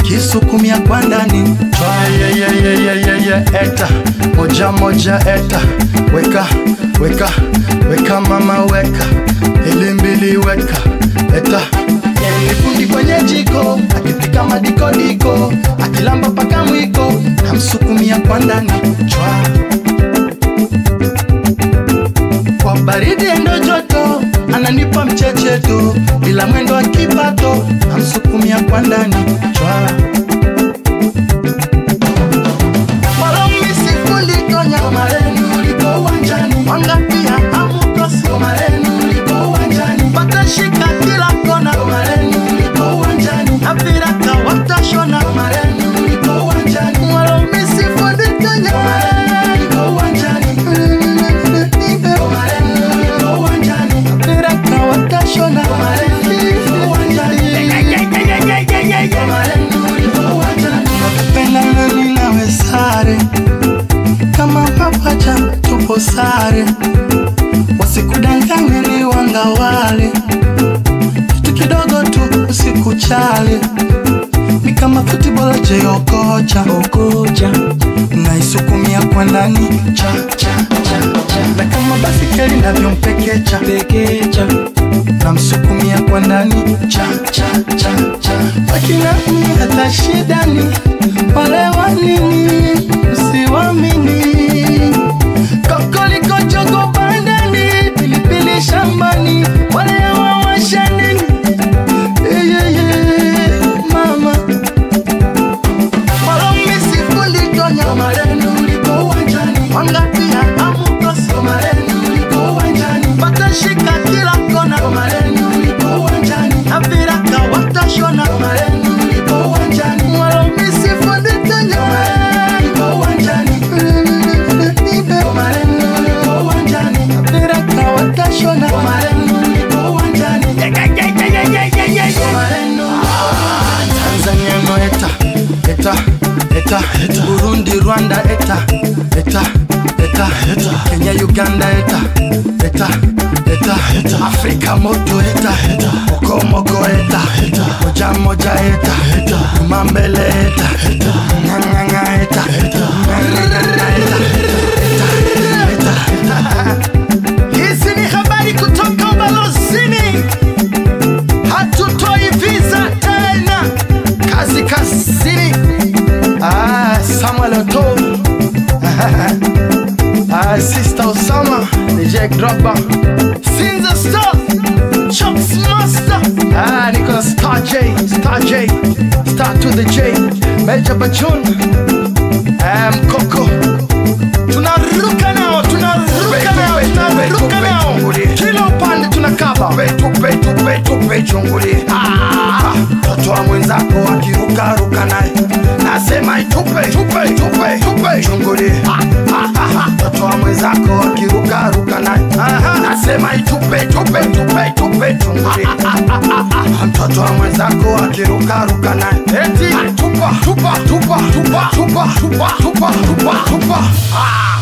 kisukumia kwa ndani Twayeyeyeyeye eta moja moja eta weka weka weka mama weka ili mbili weka eta Nifundi kwenye jiko akipika madikodiko akilamba paka mwiko namsukumia kwa ndani chwa kwa baridi endo joto ananipa mchecheto bila mwendo wa kipato namsukumia kwa ndani chwa Malomisifunikonya mareni uliko uwanjani wangapia amukosi mareni uliko uwanjani patashika kila kona mareni uliko uwanjani aviraka watashona mareni uliko uwanjani Malomisifunikonya mareni uliko uwanjani mareni uliko uwanjani aviraka watashona mareni uliko uwanjani mareni uliko uwanjani nakupenda nani nawe sare kama papacha tupo sare, wasikudanganye ni wanga wale, kitu kidogo tu usikuchale, ni kama futibol jeokocha okocha, naisukumia kwa ndani cha cha cha cha, na kama basikeli navyompekecha pekecha, namsukumia kwa ndani cha cha cha cha, wakina mni hata shidani wale wanini usiwamini kokoliko jogo bandani pilipili shambani wale hawawashanini eyeye mama walomisifunikonya mareni uliko uwanjani wangapia amukosi mareni uliko uwanjani watashika kila kona mareni uliko uwanjani aviraka watashona mareni uliko uwanjani walomisifunikonya mareni uliko uwanjani mareni uliko uwanjani aviraka watashona mareni uliko uwanjani mareni Tanzania no eta eta eta eta Burundi Rwanda eta eta eta eta Kenya Uganda eta eta eta eta Afrika moto eta eta Moko moko eta eta Moja moja eta eta Mambele eta eta Nganga eta eta Nganga eta eta Hizi ni habari kutoka ubalozini hatutoi visa tena, kazi kazini. Ah, Samuel Oto ah, Sister Osama DJ Drogba Sinza Star Chucks Master ah, niko Star J Star J Star to the J Major Bajun ah, Mkoko tunaruka nao tunaruka nao tunaruka nao kila upande tunakaba tupe tupe tupe chunguli mtoto wa mwenzako akirukaruka naye nasema itupe tupe tupe tupe chunguli mtoto wa mwenzako akirukaruka naye nasema itupe tupe tupe tupe chunguli mtoto wa mwenzako akirukaruka naye eti tupa tupa tupa tupa tupa tupa tupa tupa tupa ah